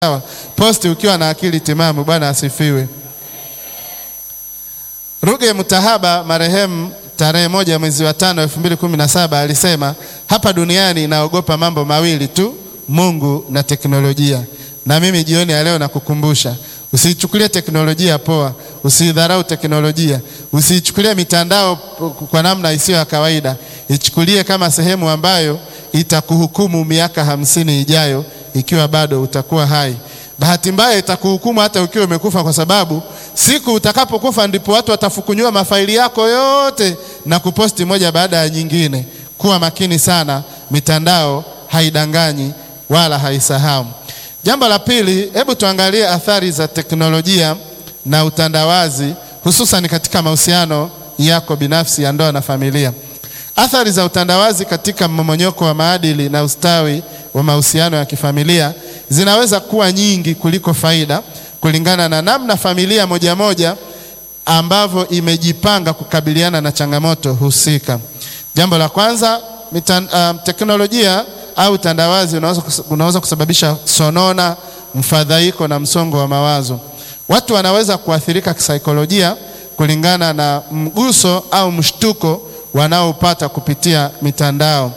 Sawa, posti ukiwa na akili timamu. Bwana asifiwe. Ruge Mutahaba marehemu tarehe moja mwezi wa tano elfu mbili kumi na saba alisema hapa duniani naogopa mambo mawili tu, Mungu na teknolojia. Na mimi jioni ya leo nakukumbusha usiichukulie teknolojia poa, usiidharau teknolojia, usiichukulie mitandao kwa namna isiyo ya kawaida. Ichukulie kama sehemu ambayo itakuhukumu miaka hamsini ijayo ikiwa bado utakuwa hai. Bahati mbaya itakuhukumu hata ukiwa umekufa, kwa sababu siku utakapokufa ndipo watu watafukunyua mafaili yako yote na kuposti moja baada ya nyingine. Kuwa makini sana, mitandao haidanganyi wala haisahau. Jambo la pili, hebu tuangalie athari za teknolojia na utandawazi, hususan katika mahusiano yako binafsi ya ndoa na familia. Athari za utandawazi katika mmomonyoko wa maadili na ustawi wa mahusiano ya kifamilia zinaweza kuwa nyingi kuliko faida, kulingana na namna familia moja moja ambavyo imejipanga kukabiliana na changamoto husika. Jambo la kwanza, mitan, um, teknolojia au utandawazi unaweza, unaweza kusababisha sonona, mfadhaiko na msongo wa mawazo. Watu wanaweza kuathirika kisaikolojia kulingana na mguso au mshtuko wanaopata kupitia mitandao.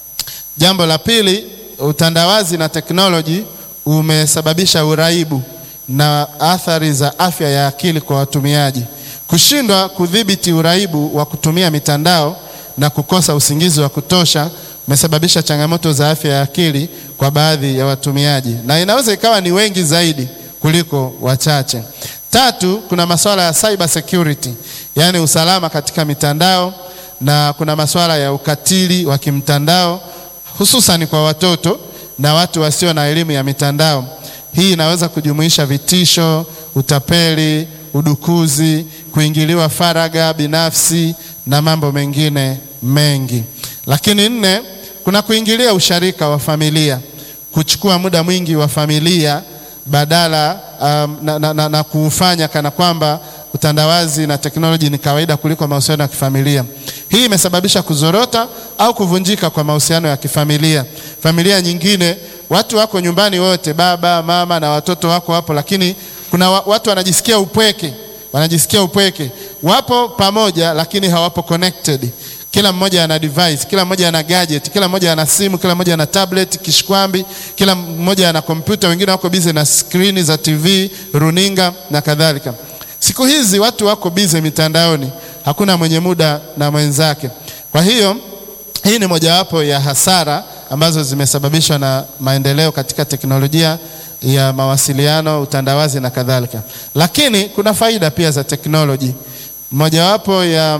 Jambo la pili, utandawazi na teknoloji umesababisha uraibu na athari za afya ya akili kwa watumiaji. Kushindwa kudhibiti uraibu wa kutumia mitandao na kukosa usingizi wa kutosha umesababisha changamoto za afya ya akili kwa baadhi ya watumiaji, na inaweza ikawa ni wengi zaidi kuliko wachache. Tatu, kuna masuala ya cyber security, yaani usalama katika mitandao na kuna masuala ya ukatili wa kimtandao hususan kwa watoto na watu wasio na elimu ya mitandao. Hii inaweza kujumuisha vitisho, utapeli, udukuzi, kuingiliwa faragha binafsi na mambo mengine mengi. Lakini nne, kuna kuingilia usharika wa familia, kuchukua muda mwingi wa familia badala um, na, na, na, na kuufanya kana kwamba utandawazi na teknoloji ni kawaida kuliko mahusiano ya kifamilia. Hii imesababisha kuzorota au kuvunjika kwa mahusiano ya kifamilia. Familia nyingine watu wako nyumbani wote, baba, mama na watoto wako hapo, lakini kuna watu wanajisikia upweke, wanajisikia upweke. Wapo pamoja lakini hawapo connected. Kila mmoja ana device, kila mmoja ana gadget, kila mmoja ana simu, kila mmoja ana tablet, kishkwambi, kila mmoja ana kompyuta, wengine wako busy na skrini za TV, runinga na kadhalika. Siku hizi watu wako busy mitandaoni, hakuna mwenye muda na mwenzake. Kwa hiyo hii ni mojawapo ya hasara ambazo zimesababishwa na maendeleo katika teknolojia ya mawasiliano, utandawazi na kadhalika. Lakini kuna faida pia za teknoloji. Mojawapo ya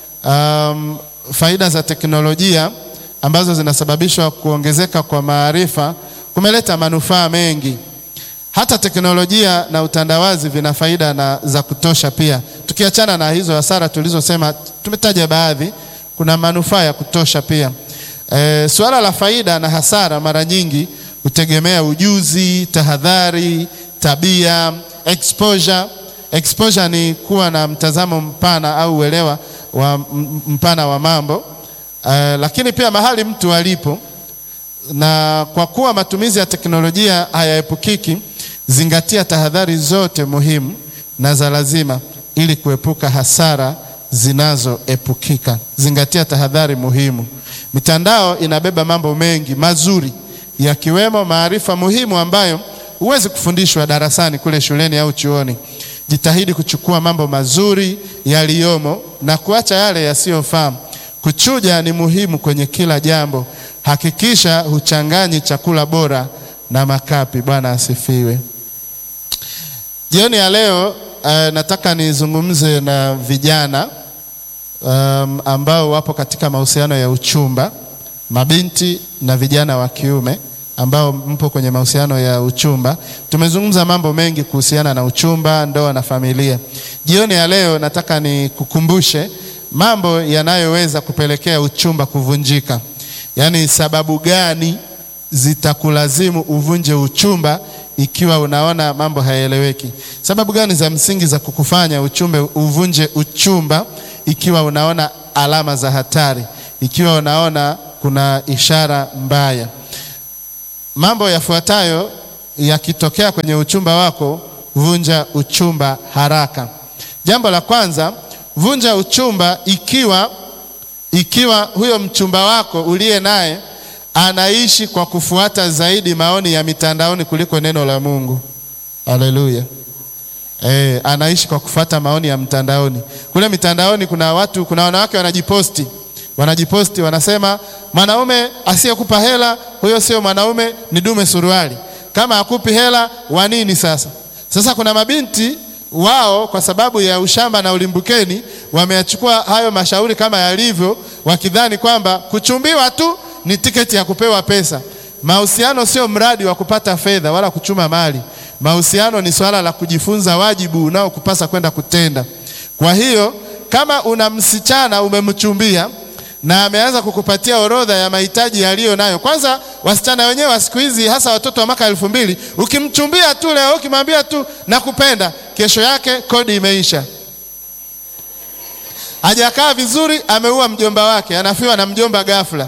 um, faida za teknolojia ambazo zinasababishwa kuongezeka kwa maarifa kumeleta manufaa mengi. Hata teknolojia na utandawazi vina faida na za kutosha pia. Tukiachana na hizo hasara tulizosema, tumetaja baadhi, kuna manufaa ya kutosha pia. E, suala la faida na hasara mara nyingi hutegemea ujuzi, tahadhari, tabia, exposure. Exposure ni kuwa na mtazamo mpana au uelewa wa mpana wa mambo. E, lakini pia mahali mtu alipo, na kwa kuwa matumizi ya teknolojia hayaepukiki, zingatia tahadhari zote muhimu na za lazima ili kuepuka hasara zinazoepukika. Zingatia tahadhari muhimu. Mitandao inabeba mambo mengi mazuri yakiwemo maarifa muhimu ambayo huwezi kufundishwa darasani kule shuleni au chuoni. Jitahidi kuchukua mambo mazuri yaliyomo na kuacha yale yasiyofaa. Kuchuja ni muhimu kwenye kila jambo. Hakikisha huchanganyi chakula bora na makapi. Bwana asifiwe. Jioni ya leo uh, nataka nizungumze na vijana um, ambao wapo katika mahusiano ya uchumba, mabinti na vijana wa kiume ambao mpo kwenye mahusiano ya uchumba. Tumezungumza mambo mengi kuhusiana na uchumba, ndoa na familia. Jioni ya leo nataka nikukumbushe mambo yanayoweza kupelekea uchumba kuvunjika, yaani sababu gani zitakulazimu uvunje uchumba ikiwa unaona mambo hayaeleweki. Sababu gani za msingi za kukufanya uchumbe uvunje uchumba ikiwa unaona alama za hatari, ikiwa unaona kuna ishara mbaya. Mambo yafuatayo yakitokea kwenye uchumba wako, vunja uchumba haraka. Jambo la kwanza, vunja uchumba ikiwa ikiwa huyo mchumba wako uliye naye anaishi kwa kufuata zaidi maoni ya mitandaoni kuliko neno la Mungu. Haleluya. Eh, anaishi kwa kufuata maoni ya mtandaoni. Kule mitandaoni kuna watu, kuna wanawake wanajiposti, wanajiposti wanasema, mwanaume asiyekupa hela huyo sio mwanaume, ni dume suruali. Kama hakupi hela wa nini sasa? Sasa kuna mabinti wao kwa sababu ya ushamba na ulimbukeni wameyachukua hayo mashauri kama yalivyo, wakidhani kwamba kuchumbiwa tu ni tiketi ya kupewa pesa. Mahusiano sio mradi wa kupata fedha wala kuchuma mali. Mahusiano ni swala la kujifunza wajibu unaokupasa kwenda kutenda. Kwa hiyo kama una msichana umemchumbia na ameanza kukupatia orodha ya mahitaji yaliyo nayo. Kwanza wasichana wenyewe wa siku hizi, hasa watoto wa mwaka elfu mbili, ukimchumbia tu leo, ukimwambia tu nakupenda, kesho yake kodi imeisha. Hajakaa vizuri, ameua mjomba wake, anafiwa na mjomba ghafla.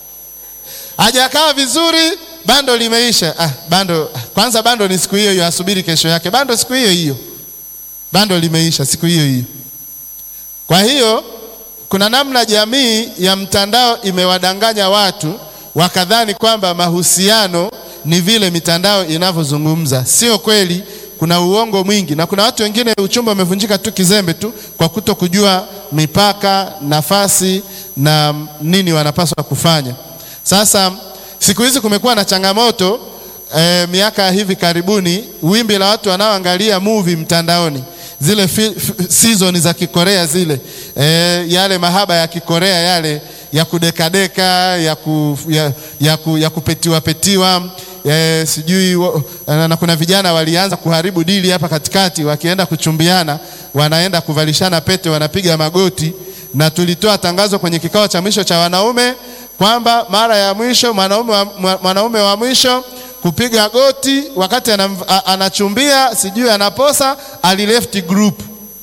Hajakaa vizuri, bando limeisha. Ah, bando kwanza, bando ni siku hiyo hiyo, asubiri kesho yake, bando siku hiyo hiyo, bando limeisha siku hiyo hiyo. Kwa hiyo kuna namna jamii ya mtandao imewadanganya watu wakadhani kwamba mahusiano ni vile mitandao inavyozungumza. Sio kweli, kuna uongo mwingi, na kuna watu wengine uchumba umevunjika tu kizembe tu kwa kuto kujua mipaka, nafasi na nini wanapaswa kufanya. Sasa siku hizi kumekuwa na changamoto eh, miaka ya hivi karibuni, wimbi la watu wanaoangalia movie mtandaoni zile season za Kikorea zile e, yale mahaba ya Kikorea yale ya kudekadeka ya, ku, ya, ya, ku, ya kupetiwa petiwa e, sijui na kuna vijana walianza kuharibu dili hapa katikati, wakienda kuchumbiana wanaenda kuvalishana pete, wanapiga magoti, na tulitoa tangazo kwenye kikao cha mwisho cha wanaume kwamba mara ya mwisho mwanaume wa, mwanaume wa mwisho kupiga goti wakati anachumbia sijui anaposa, alileft group.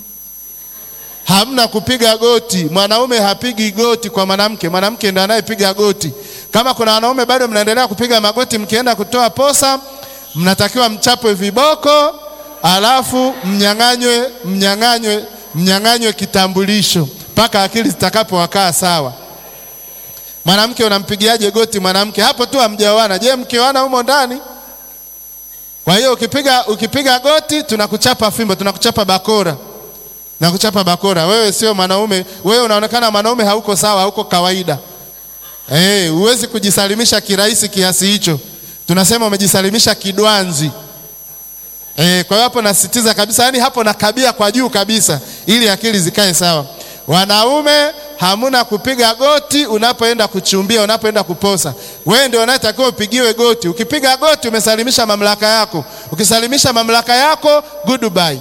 Hamna kupiga goti, mwanaume hapigi goti kwa mwanamke, mwanamke ndiye anayepiga goti. Kama kuna wanaume bado mnaendelea kupiga magoti, mkienda kutoa posa, mnatakiwa mchapwe viboko, alafu mnyang'anywe, mnyang'anywe, mnyang'anywe kitambulisho mpaka akili zitakapowakaa sawa. Mwanamke unampigiaje goti mwanamke? Hapo tu hamjaoana. Je, mkioana humo ndani? Kwa hiyo ukipiga, ukipiga goti tunakuchapa fimbo, tunakuchapa bakora, tunakuchapa bakora. Wewe sio mwanaume, wewe unaonekana mwanaume, hauko sawa, hauko kawaida. Eh, huwezi kujisalimisha kirahisi kiasi hicho. Tunasema umejisalimisha kidwanzi. Eh, kwa hiyo hapo nasisitiza kabisa, yani hapo nakabia kwa juu kabisa, ili akili zikae sawa. Wanaume hamuna kupiga goti unapoenda kuchumbia, unapoenda kuposa. Wewe ndio unayetakiwa upigiwe goti. Ukipiga goti umesalimisha mamlaka yako. Ukisalimisha mamlaka yako, goodbye.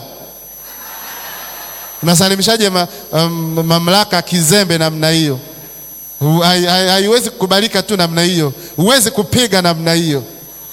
Unasalimishaje ma, um, mamlaka kizembe namna hiyo? Haiwezi kukubalika tu namna hiyo, huwezi kupiga namna hiyo.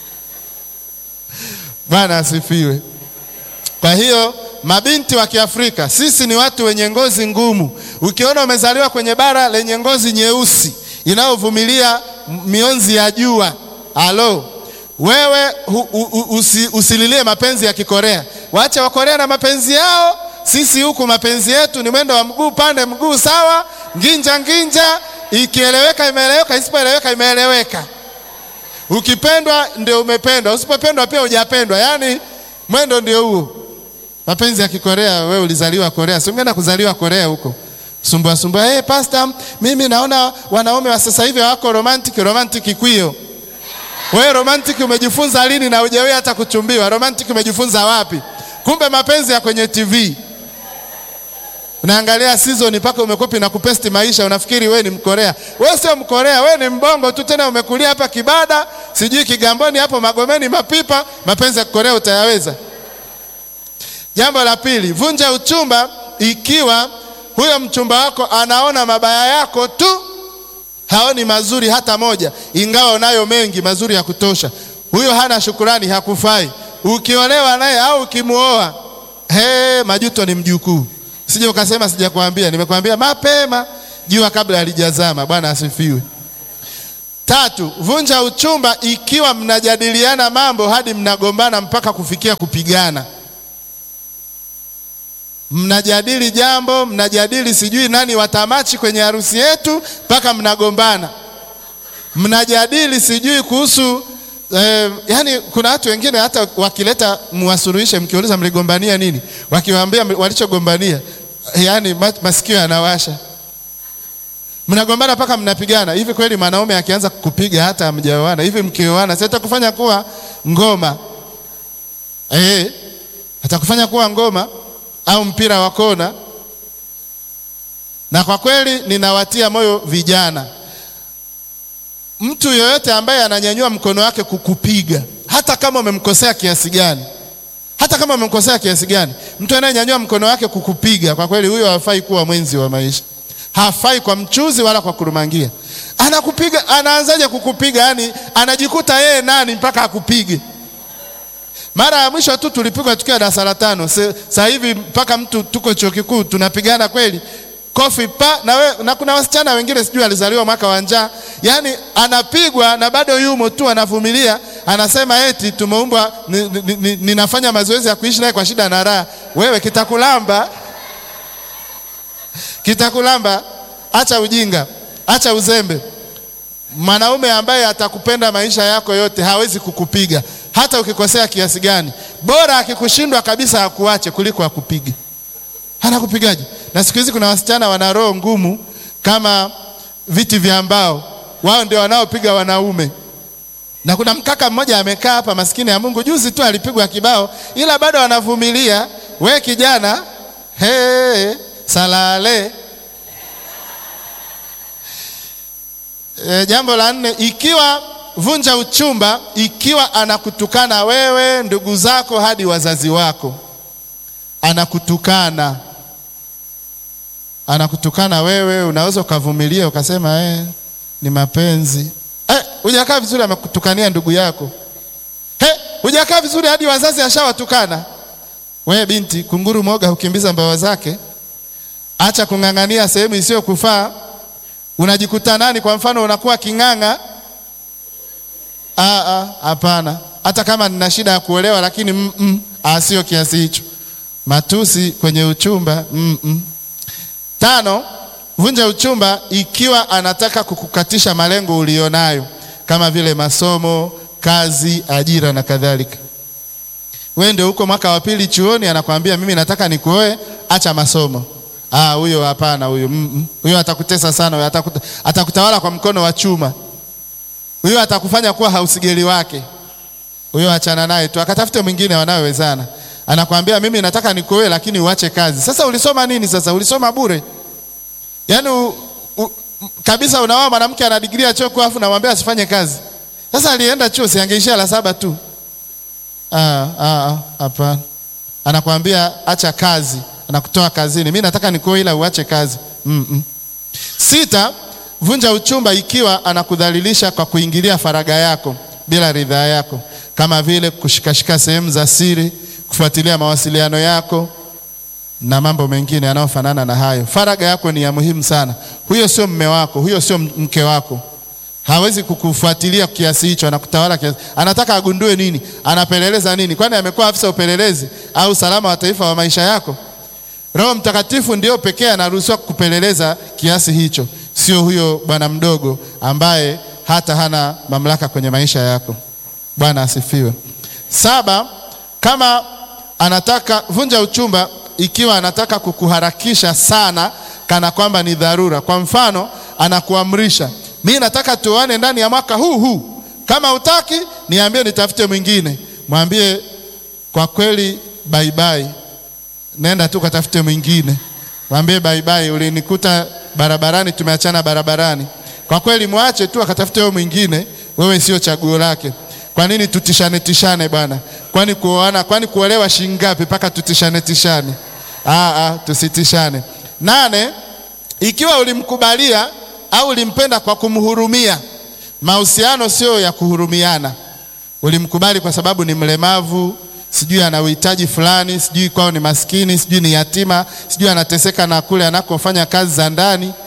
Bwana asifiwe. Kwa hiyo mabinti wa Kiafrika, sisi ni watu wenye ngozi ngumu. Ukiona umezaliwa kwenye bara lenye ngozi nyeusi inayovumilia mionzi ya jua, alo wewe hu, u, usi, usililie mapenzi ya Kikorea. Waache Wakorea na mapenzi yao. Sisi huku mapenzi yetu ni mwendo wa mguu pande mguu sawa, nginja nginja, ikieleweka imeeleweka, isipoeleweka imeeleweka. Ukipendwa ndio umependwa, usipopendwa pia hujapendwa. Yaani mwendo ndio huo. Mapenzi ya Kikorea, wewe ulizaliwa Korea, si ungeenda kuzaliwa Korea huko sumbua sumbua. Hey, pastor, mimi naona wanaume wa sasa hivi hawako romantic. Romantic kwio? Wewe romantic umejifunza lini na hujawahi hata kuchumbiwa? Romantic umejifunza wapi? Kumbe mapenzi ya kwenye TV unaangalia season mpaka umekopi na kupesti maisha, unafikiri wewe ni Mkorea. Wewe sio Mkorea, wewe ni mbongo tu, tena umekulia hapa Kibada, sijui Kigamboni hapo Magomeni, Mapipa. Mapenzi ya Korea utayaweza? Jambo la pili, vunja uchumba ikiwa huyo mchumba wako anaona mabaya yako tu, haoni mazuri hata moja, ingawa unayo mengi mazuri ya kutosha. Huyo hana shukurani, hakufai. Ukiolewa naye au ukimuoa, he, majuto ni mjukuu. Sije ukasema sijakwambia. Nimekwambia mapema, jua kabla halijazama. Bwana asifiwe. Tatu, vunja uchumba ikiwa mnajadiliana mambo hadi mnagombana mpaka kufikia kupigana. Mnajadili jambo, mnajadili sijui nani watamachi kwenye harusi yetu mpaka mnagombana. Mnajadili sijui kuhusu eh, yani kuna watu wengine hata wakileta muwasuluhishe, mkiuliza mligombania nini, wakiwaambia walichogombania, yani masikio yanawasha mnagombana mpaka mnapigana. Hivi kweli mwanaume akianza kupiga hata hamjaoana hivi, mkioana si atakufanya kuwa ngoma eh? Atakufanya kuwa ngoma au mpira wa kona? Na kwa kweli ninawatia moyo vijana, mtu yoyote ambaye ananyanyua mkono wake kukupiga, hata kama umemkosea kiasi gani, hata kama umemkosea kiasi gani, mtu anayenyanyua mkono wake kukupiga, kwa kweli huyo hafai kuwa mwenzi wa maisha hafai kwa mchuzi wala kwa kurumangia. Anakupiga, anaanzaje kukupiga? Yani anajikuta yeye nani mpaka akupige. Mara ya mwisho tu tulipigwa tukiwa darasa la tano. Sasa hivi mpaka mtu tuko chuo kikuu tunapigana kweli, kofi pa na, we, na kuna wasichana wengine sijui alizaliwa mwaka wa njaa, yani anapigwa na bado yumo tu anavumilia, anasema eti tumeumbwa, ninafanya ni, ni, ni mazoezi ya kuishi naye kwa shida na raha. Wewe kitakulamba kitakulamba. Acha ujinga, acha uzembe. Mwanaume ambaye atakupenda maisha yako yote hawezi kukupiga hata ukikosea kiasi gani. Bora akikushindwa kabisa akuache kuliko akupige. Anakupigaje? Na siku hizi kuna wasichana wana roho ngumu kama viti vya mbao, wao ndio wanaopiga wanaume. Na kuna mkaka mmoja amekaa hapa, maskini ya Mungu, juzi tu alipigwa kibao, ila bado anavumilia. We kijana, hey, salale. E, jambo la nne, ikiwa vunja uchumba ikiwa anakutukana wewe, ndugu zako, hadi wazazi wako. Anakutukana, anakutukana wewe, unaweza ukavumilia ukasema eh, ni mapenzi eh, hujakaa vizuri, amekutukania ndugu yako eh, hujakaa vizuri hadi wazazi ashawatukana. Wewe binti, kunguru moga hukimbiza mbawa zake. Acha kung'ang'ania sehemu isiyokufaa. Unajikuta nani? Kwa mfano unakuwa king'ang'a. Hapana, hata kama nina shida ya kuolewa, lakini mm -mm, sio kiasi hicho. Matusi kwenye uchumba mm -mm. Tano, vunja uchumba ikiwa anataka kukukatisha malengo ulionayo kama vile masomo, kazi, ajira na kadhalika. Wewe ndio uko mwaka wa pili chuoni, anakwambia mimi nataka nikuoe, acha masomo. Ah, huyo hapana, huyo mm -mm. Huyo atakutesa sana, huyo atakuta, atakutawala kwa mkono wa chuma. Huyo atakufanya kuwa hausigeli wake. Huyo achana naye tu, akatafute mwingine wanayowezana. Anakwambia mimi nataka nikuoe, lakini uache kazi. Sasa ulisoma nini? Sasa ulisoma bure, yaani u, u, kabisa. Unaoa mwanamke ana digrii ya chuo afu namwambia asifanye kazi. Sasa alienda chuo, si angeishia la saba tu? Ah, ah, hapana. Anakwambia acha kazi anakutoa kazini. Mimi nataka nikuoe ila uache kazi. mm -mm. Sita, vunja uchumba ikiwa anakudhalilisha kwa kuingilia faragha yako bila ridhaa yako, kama vile kushikashika sehemu za siri, kufuatilia mawasiliano yako na mambo mengine yanayofanana na hayo. Faragha yako ni ya muhimu sana. Huyo sio mme wako, huyo sio mke wako, hawezi kukufuatilia kiasi hicho, anakutawala kiasi. Anataka agundue nini? Anapeleleza nini? Kwani amekuwa afisa upelelezi au salama wa taifa wa maisha yako? Roho Mtakatifu ndio pekee anaruhusiwa kupeleleza kiasi hicho, sio huyo bwana mdogo ambaye hata hana mamlaka kwenye maisha yako. Bwana asifiwe. Saba, kama anataka vunja uchumba ikiwa anataka kukuharakisha sana, kana kwamba ni dharura. Kwa mfano, anakuamrisha mimi nataka tuoane ndani ya mwaka huu huu, kama utaki niambie, nitafute mwingine. Mwambie kwa kweli, bye bye nenda tu katafute mwingine, mwambie bye bye, ulinikuta barabarani, tumeachana barabarani. Kwa kweli mwache tu akatafute wewe mwingine, wewe sio chaguo lake. Kwa nini tutishane tishane bwana? Kwani kuoana, kwani kuolewa shilingi ngapi mpaka tutishane tishane? Ah, ah, tusitishane. Nane, ikiwa ulimkubalia au ulimpenda kwa kumhurumia, mahusiano sio ya kuhurumiana. Ulimkubali kwa sababu ni mlemavu sijui ana uhitaji fulani, sijui kwao ni maskini, sijui ni yatima, sijui anateseka na kule anakofanya kazi za ndani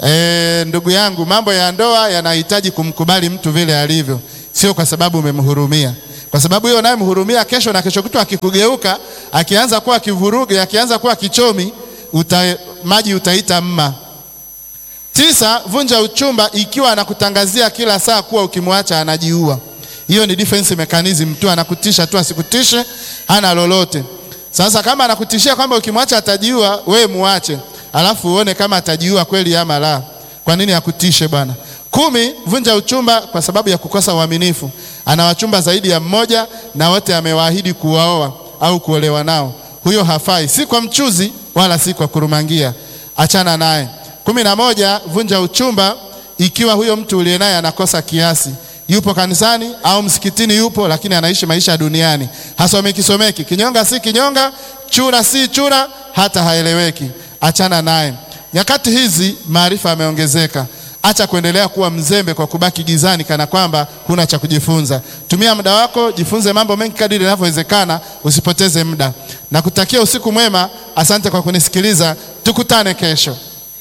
E, ndugu yangu, mambo ya ndoa yanahitaji kumkubali mtu vile alivyo, sio kwa sababu umemhurumia. Kwa sababu hiyo unayemhurumia, kesho na kesho kutwa akikugeuka, akianza kuwa kivuruge, akianza kuwa kichomi, uta, maji utaita mma. Tisa, vunja uchumba ikiwa anakutangazia kila saa kuwa ukimwacha anajiua. Hiyo ni defense mechanism tu, anakutisha tu, asikutishe, hana lolote. Sasa kama anakutishia kwamba ukimwacha atajiua, we muache, alafu uone kama atajiua kweli ama la. Kwa nini akutishe bwana? Kumi, vunja uchumba kwa sababu ya kukosa uaminifu. Ana wachumba zaidi ya mmoja na wote amewaahidi kuwaoa au kuolewa nao. Huyo hafai, si kwa mchuzi wala si kwa kurumangia. Achana naye. kumi na moja, vunja uchumba ikiwa huyo mtu uliye naye anakosa kiasi yupo kanisani au msikitini yupo, lakini anaishi maisha ya duniani, hasomeki someki, kinyonga si kinyonga, chura si chura, hata haeleweki. Achana naye. Nyakati hizi maarifa yameongezeka. Acha kuendelea kuwa mzembe kwa kubaki gizani kana kwamba huna cha kujifunza. Tumia muda wako, jifunze mambo mengi kadiri inavyowezekana, usipoteze muda. Na kutakia usiku mwema. Asante kwa kunisikiliza, tukutane kesho.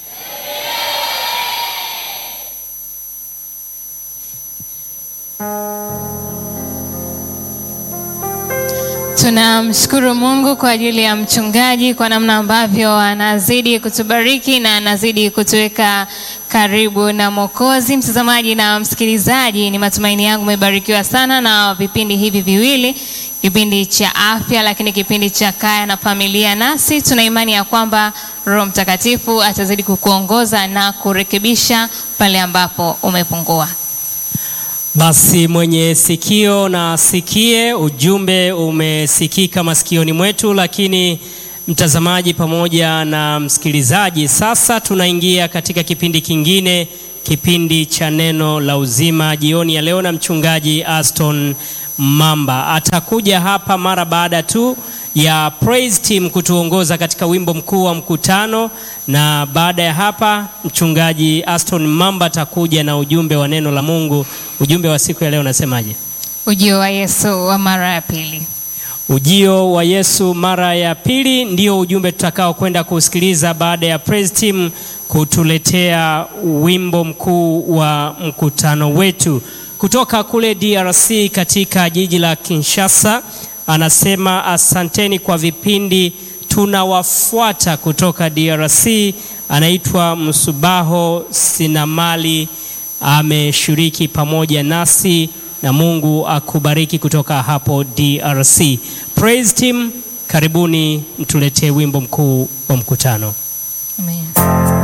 Tunamshukuru Mungu kwa ajili ya mchungaji kwa namna ambavyo anazidi kutubariki na anazidi kutuweka karibu na Mwokozi. Mtazamaji na msikilizaji, ni matumaini yangu umebarikiwa sana na vipindi hivi viwili, kipindi cha afya, lakini kipindi cha kaya na familia. Nasi tuna imani ya kwamba Roho Mtakatifu atazidi kukuongoza na kurekebisha pale ambapo umepungua. Basi mwenye sikio na asikie. Ujumbe umesikika masikioni mwetu, lakini mtazamaji pamoja na msikilizaji, sasa tunaingia katika kipindi kingine, kipindi cha neno la uzima jioni ya leo, na mchungaji Aston Mamba atakuja hapa mara baada tu ya praise team kutuongoza katika wimbo mkuu wa mkutano, na baada ya hapa mchungaji Aston Mamba atakuja na ujumbe wa neno la Mungu. Ujumbe wa siku ya leo unasemaje? Ujio wa Yesu wa mara ya pili. Ujio wa Yesu mara ya pili ndio ujumbe tutakao kwenda kusikiliza baada ya praise team kutuletea wimbo mkuu wa mkutano wetu kutoka kule DRC katika jiji la Kinshasa. Anasema asanteni kwa vipindi tunawafuata kutoka DRC. Anaitwa Msubaho Sinamali, ameshiriki pamoja nasi na Mungu akubariki kutoka hapo DRC. Praise team, karibuni mtuletee wimbo mkuu wa mkutano.